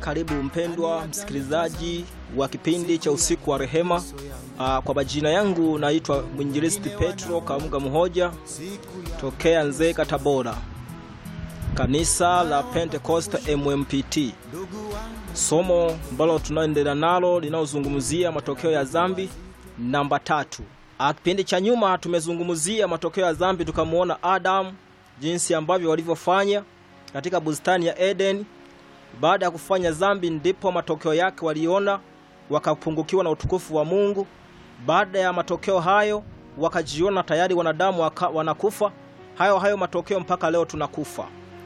Karibu mpendwa msikilizaji wa kipindi cha usiku wa rehema. Aa, kwa majina yangu naitwa mwinjilisti Petro Kamuga Muhoja tokea Nzega, Tabora, kanisa la Pentecost MMPT. Somo ambalo tunaendelea nalo linalozungumzia matokeo ya dhambi namba tatu. Kipindi cha nyuma tumezungumzia matokeo ya dhambi, tukamwona Adamu jinsi ambavyo walivyofanya katika bustani ya Eden. Baada ya kufanya dhambi, ndipo matokeo yake waliona, wakapungukiwa na utukufu wa Mungu. Baada ya matokeo hayo, wakajiona tayari wanadamu waka, wanakufa. Hayo hayo matokeo mpaka leo tunakufa.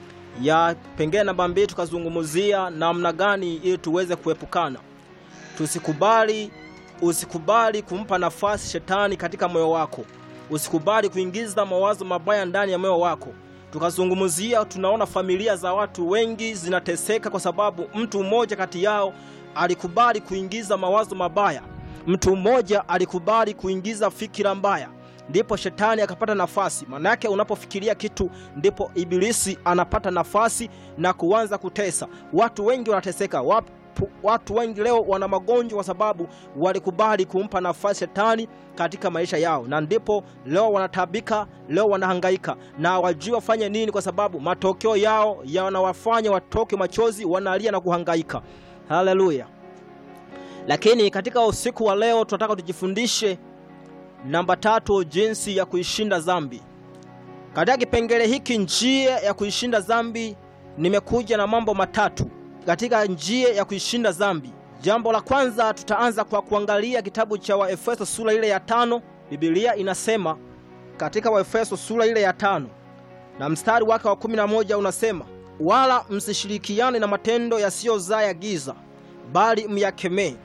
Ya pengine namba mbili, tukazungumzia namna gani ili tuweze kuepukana, tusikubali usikubali kumpa nafasi shetani katika moyo wako. Usikubali kuingiza mawazo mabaya ndani ya moyo wako. Tukazungumzia, tunaona familia za watu wengi zinateseka kwa sababu mtu mmoja kati yao alikubali kuingiza mawazo mabaya. Mtu mmoja alikubali kuingiza fikira mbaya, ndipo shetani akapata nafasi. Maana yake unapofikiria kitu, ndipo ibilisi anapata nafasi na kuanza kutesa watu. Wengi wanateseka Wap watu wengi leo wana magonjwa kwa sababu walikubali kumpa nafasi shetani katika maisha yao, na ndipo leo wanatabika, leo wanahangaika na wajui wafanye nini, kwa sababu matokeo yao yanawafanya watoke machozi, wanalia na kuhangaika. Haleluya! Lakini katika usiku wa leo tunataka tujifundishe namba tatu, jinsi ya kuishinda dhambi. Katika kipengele hiki, njia ya kuishinda dhambi, nimekuja na mambo matatu katika njia ya kuishinda dhambi. Jambo la kwanza, tutaanza kwa kuangalia kitabu cha Waefeso sura ile ya tano. Biblia inasema katika Waefeso sura ile ya tano na mstari wake wa kumi na moja unasema, wala msishirikiane na matendo yasiyozaa ya giza, bali myakemee.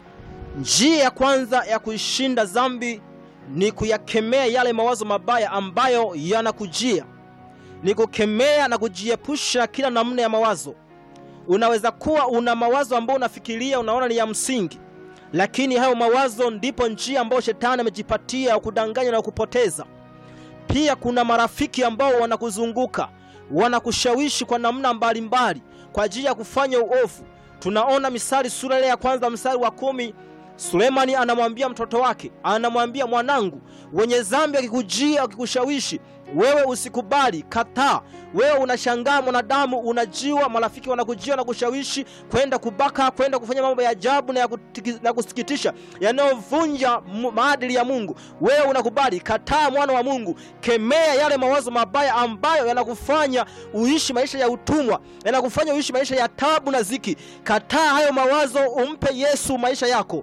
Njia ya kwanza ya kuishinda dhambi ni kuyakemea yale mawazo mabaya ambayo yanakujia, ni kukemea na kujiepusha kila namna ya mawazo Unaweza kuwa una mawazo ambayo unafikiria unaona ni ya msingi, lakini hayo mawazo ndipo njia ambayo shetani amejipatia ya kudanganya na kupoteza. Pia kuna marafiki ambao wanakuzunguka wanakushawishi kwa namna mbalimbali kwa ajili ya kufanya uovu. Tunaona Misali sura ile ya kwanza mstari wa kumi. Sulemani anamwambia mtoto wake, anamwambia mwanangu, wenye dhambi akikujia akikushawishi wewe usikubali, kataa. Wewe unashangaa mwanadamu, unajiwa marafiki wanakujia na kushawishi kwenda kubaka, kwenda kufanya mambo ya ajabu na ya, na kusikitisha yanayovunja maadili ya Mungu. Wewe unakubali, kataa. Mwana wa Mungu, kemea yale mawazo mabaya ambayo yanakufanya uishi maisha ya utumwa, yanakufanya uishi maisha ya tabu na ziki. Kataa hayo mawazo, umpe Yesu maisha yako.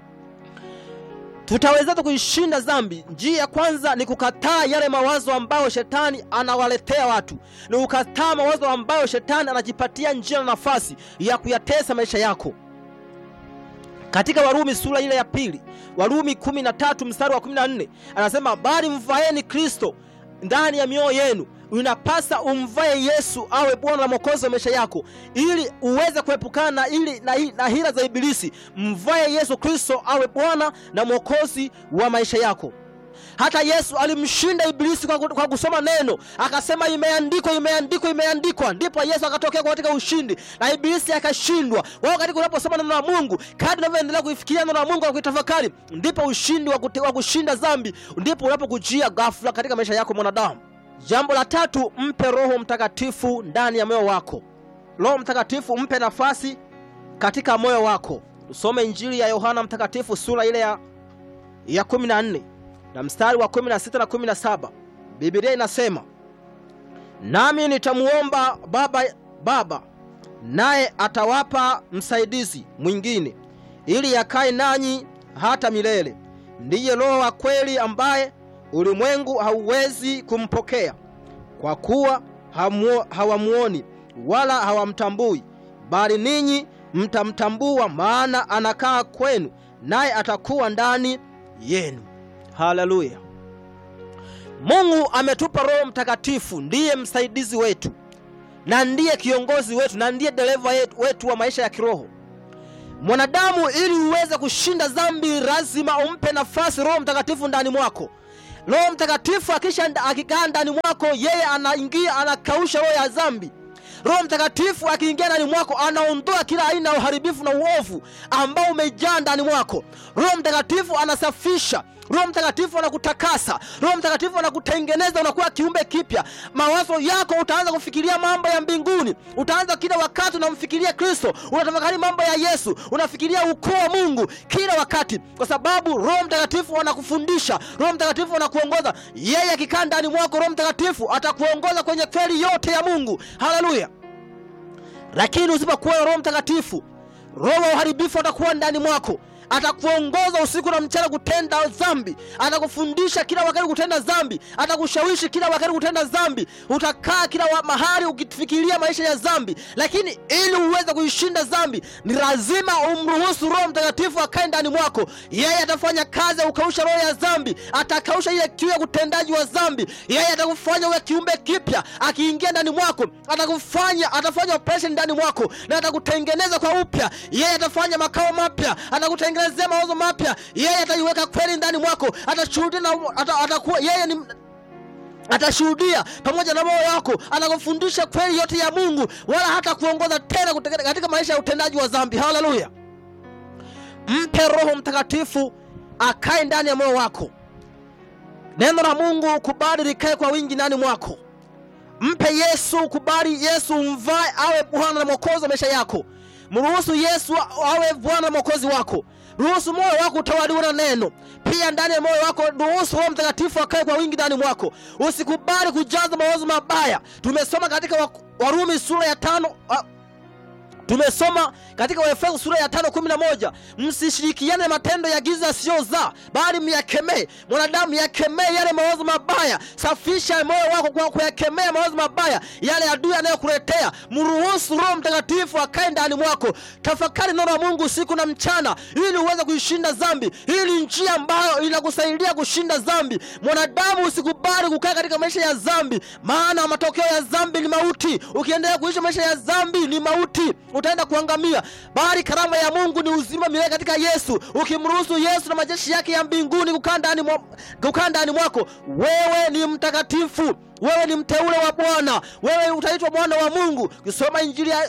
Tutaweza kuishinda dhambi? Njia ya kwanza ni kukataa yale mawazo ambayo shetani anawaletea watu, ni kukataa mawazo ambayo shetani anajipatia njia na nafasi ya kuyatesa maisha yako. Katika Warumi sura ile ya pili, Warumi 13 mstari wa 14 anasema, bali mvaeni Kristo ndani ya mioyo yenu. Inapasa umvae Yesu awe Bwana na Mwokozi wa maisha yako, ili uweze kuepukana ili na, na hila za Ibilisi. Mvae Yesu Kristo awe Bwana na Mwokozi wa maisha yako. Hata Yesu alimshinda Ibilisi kwa, kwa kusoma neno, akasema imeandikwa, imeandikwa, imeandikwa. Ndipo Yesu akatokea katika ushindi na Ibilisi akashindwa. Wao katika unaposoma neno la Mungu, kadri unavyoendelea kuifikiria neno la Mungu na kuitafakari, ndipo ushindi wa, kute, wa kushinda dhambi ndipo unapokujia ghafla katika maisha yako mwanadamu. Jambo la tatu, mpe Roho Mtakatifu ndani ya moyo wako. Roho Mtakatifu mpe nafasi katika moyo wako. Tusome Injili ya Yohana Mtakatifu sura ile ya, ya 14 na mstari wa 16 na 17. Biblia inasema, nami nitamuomba Baba, Baba naye atawapa msaidizi mwingine, ili yakae nanyi hata milele, ndiye Roho wa kweli ambaye ulimwengu hauwezi kumpokea kwa kuwa hawamuoni wala hawamtambui, bali ninyi mtamtambua, maana anakaa kwenu, naye atakuwa ndani yenu. Haleluya! Mungu ametupa Roho Mtakatifu, ndiye msaidizi wetu na ndiye kiongozi wetu na ndiye dereva wetu wa maisha ya kiroho. Mwanadamu, ili uweze kushinda dhambi, lazima umpe nafasi Roho Mtakatifu ndani mwako. Roho Mtakatifu akisha akikaa ndani mwako, yeye anaingia anakausha roho ya dhambi. Roho Mtakatifu akiingia ndani mwako anaondoa kila aina ya uharibifu na uovu ambao umejaa ndani mwako. Roho Mtakatifu anasafisha Roho Mtakatifu anakutakasa. Roho Mtakatifu anakutengeneza, unakuwa kiumbe kipya. Mawazo yako utaanza kufikiria mambo ya mbinguni. Utaanza kila wakati unamfikiria Kristo, unatafakari mambo ya Yesu, unafikiria ukuu wa Mungu kila wakati, kwa sababu Roho Mtakatifu anakufundisha. Roho Mtakatifu anakuongoza. Yeye akikaa ndani mwako, Roho Mtakatifu atakuongoza kwenye kweli yote ya Mungu. Haleluya! Lakini usipokuwa na Roho Mtakatifu, roho wa uharibifu atakuwa ndani mwako atakuongoza usiku na mchana kutenda dhambi, atakufundisha kila wakati kutenda dhambi, atakushawishi kila wakati kutenda dhambi. Utakaa kila wa mahali ukifikiria maisha ya dhambi, lakini ili uweze kuishinda dhambi ni lazima umruhusu Roho Mtakatifu akae ndani mwako. Yeye atafanya kazi ya kukausha roho ya dhambi, atakausha ile kiu ya utendaji wa dhambi. Yeye atakufanya uwe kiumbe kipya. Akiingia ndani mwako, atakufanya atafanya operation ndani mwako na atakutengeneza kwa upya. Yeye atafanya makao mapya, atakutengeneza kutengenezea mawazo mapya. Yeye ataiweka kweli ndani mwako, atashuhudia na ata, atakuwa yeye ni atashuhudia pamoja na moyo wako, atakufundisha kweli yote ya Mungu, wala hata kuongoza tena katika maisha ya utendaji wa dhambi. Haleluya! Mpe Roho Mtakatifu akae ndani ya moyo wako. Neno la Mungu kubali likae kwa wingi ndani mwako. Mpe Yesu, kubali Yesu umvae awe Bwana na Mwokozi wa maisha yako. Mruhusu Yesu awe Bwana na Mwokozi wako. Ruhusu moyo wako utawaliwe na neno. Pia ndani ya moyo wako ruhusu Roho Mtakatifu akae kwa wingi ndani mwako. Usikubali kujaza mawazo mabaya. Tumesoma katika Warumi sura ya tano tumesoma katika Waefeso sura ya tano kumi na moja msishirikiane matendo ya giza yasiyozaa, bali myakemee. Mwanadamu yakemee yale mawazo mabaya. Safisha moyo wako kwa kuyakemea mawazo mabaya yale adui anayokuletea. Mruhusu Roho Mtakatifu akae ndani mwako. Tafakari neno la Mungu siku na mchana, ili uweze kuishinda dhambi. Hii ni njia ambayo inakusaidia kushinda dhambi. Mwanadamu, usikubali kukaa katika maisha ya dhambi, maana matokeo ya dhambi ni mauti. Ukiendelea kuishi maisha ya dhambi ni mauti utaenda kuangamia, bali karama ya Mungu ni uzima milele katika Yesu. Ukimruhusu Yesu na majeshi yake ya mbinguni kukaa ndani mwa, kukaa ndani mwako, wewe ni mtakatifu, wewe ni mteule wa Bwana, wewe utaitwa mwana wa Mungu. Ukisoma Injili ya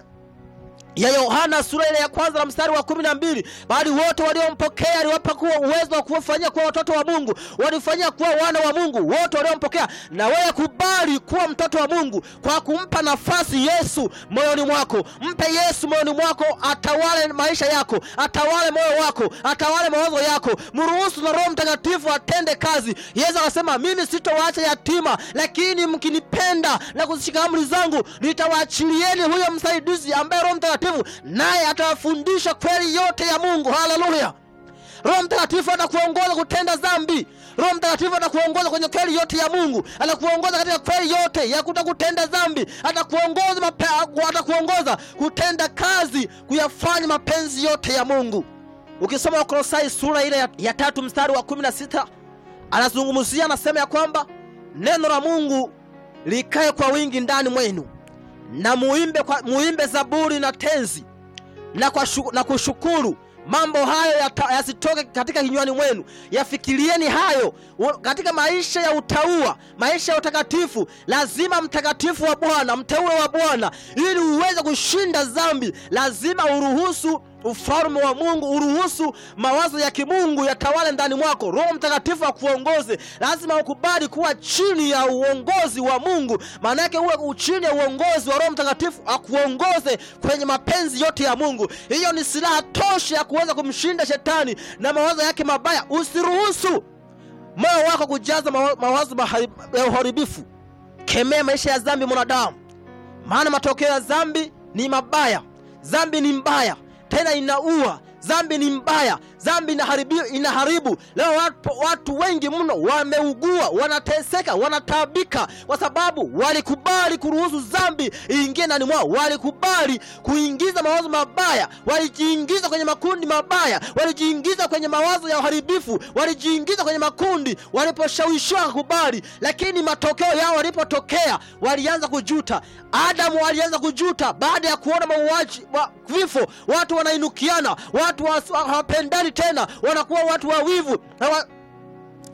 ya Yohana sura ile ya kwanza na mstari wa kumi na mbili bali wote waliompokea aliwapa kuwa uwezo wa kuwafanyia kuwa watoto wa Mungu, walifanyia kuwa wana wa Mungu wote waliompokea. Na wewe kubali kuwa mtoto wa Mungu kwa kumpa nafasi Yesu moyoni mwako. Mpe Yesu moyoni mwako, atawale maisha yako, atawale moyo wako, atawale mawazo yako. Mruhusu na Roho Mtakatifu atende kazi. Yesu akasema, mimi sitowaacha yatima, lakini mkinipenda na kuzishika amri zangu, nitawaachilieni huyo msaidizi ambaye Roho Mtakatifu naye atawafundisha kweli yote ya Mungu. Haleluya! Roho Mtakatifu atakuongoza kutenda dhambi. Roho Mtakatifu atakuongoza kwenye kweli yote ya Mungu, atakuongoza katika kweli yote ya kutakutenda dhambi, atakuongoza mape, atakuongoza kutenda kazi, kuyafanya mapenzi yote ya Mungu. Ukisoma Wakolosai sura ile ya, ya tatu mstari wa kumi na sita anazungumzia anasema ya kwamba neno la Mungu likae kwa wingi ndani mwenu na muimbe, kwa, muimbe zaburi na tenzi na, kwa shu, na kushukuru mambo hayo yasitoke ya katika kinywani mwenu, yafikirieni hayo katika maisha ya utaua, maisha ya utakatifu. Lazima mtakatifu wa Bwana, mteule wa Bwana, ili uweze kushinda dhambi, lazima uruhusu ufalme wa Mungu, uruhusu mawazo ya kimungu yatawale ndani mwako. Roho Mtakatifu akuongoze. Lazima ukubali kuwa chini ya uongozi wa Mungu, maana yake uwe chini ya uongozi wa Roho Mtakatifu akuongoze kwenye mapenzi yote ya Mungu. Hiyo ni silaha tosha ya kuweza kumshinda shetani na mawazo yake mabaya. Usiruhusu moyo wako kujaza mawazo ya uharibifu. Kemea maisha ya dhambi mwanadamu, maana matokeo ya dhambi ni mabaya. Dhambi ni mbaya tena inaua. Dhambi ni mbaya, dhambi inaharibu, inaharibu. Leo watu, watu wengi mno wameugua, wanateseka, wanataabika kwa sababu walikubali kuruhusu dhambi iingie ndani mwao, walikubali kuingiza mawazo mabaya, walijiingiza kwenye makundi mabaya, walijiingiza kwenye mawazo ya uharibifu, walijiingiza kwenye makundi waliposhawishiwa kubali, lakini matokeo yao walipotokea walianza kujuta. Adamu alianza kujuta baada ya kuona mauaji wa vifo, watu wanainukiana, watu hawapendani tena, wanakuwa watu wawivu hawa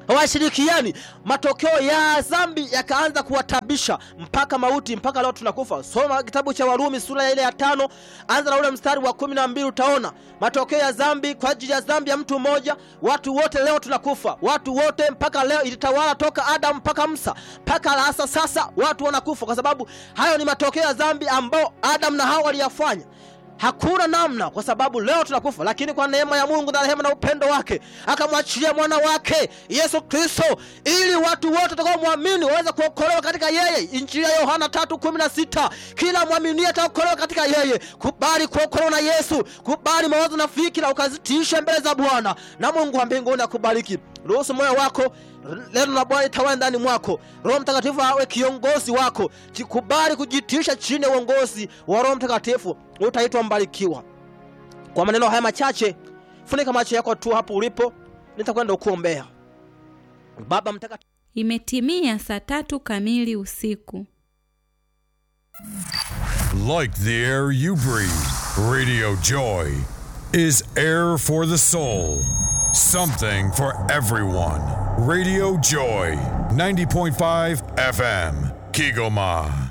hawashirikiani, matokeo ya dhambi yakaanza kuwatabisha mpaka mauti, mpaka leo tunakufa. Soma kitabu cha Warumi sura ya ile ya tano, anza na ule mstari wa kumi na mbili utaona matokeo ya dhambi. Kwa ajili ya dhambi ya mtu mmoja, watu wote leo tunakufa, watu wote mpaka leo ilitawala toka Adamu mpaka Musa mpaka hasa sasa, watu wanakufa kwa sababu hayo ni matokeo ya dhambi ambao Adamu na Hawa waliyafanya. Hakuna namna, kwa sababu leo tunakufa, lakini kwa neema ya Mungu na rehema na upendo wake akamwachilia mwana wake Yesu Kristo, ili watu wote watakaomwamini waweze kuokolewa katika yeye. Injili ya Yohana 3:16, kila mwaminie ataokolewa katika yeye. Kubali kuokolewa na Yesu, kubali mawazo na fikira ukazitiishe mbele za Bwana, na Mungu wa mbinguni akubariki. Ruhusu moyo wako neno la Bwana litawale ndani mwako. Roho Mtakatifu awe kiongozi wako, jikubali kujitisha chini ya uongozi wa Roho Mtakatifu, utaitwa mbarikiwa. Kwa maneno haya machache, funika macho yako tu hapo ulipo, nitakwenda kuombea. Baba Mtakatifu, Imetimia saa tatu kamili usiku. Like the air you breathe, Radio Joy is air for the soul. Something for everyone. Radio Joy, 90.5 FM, Kigoma.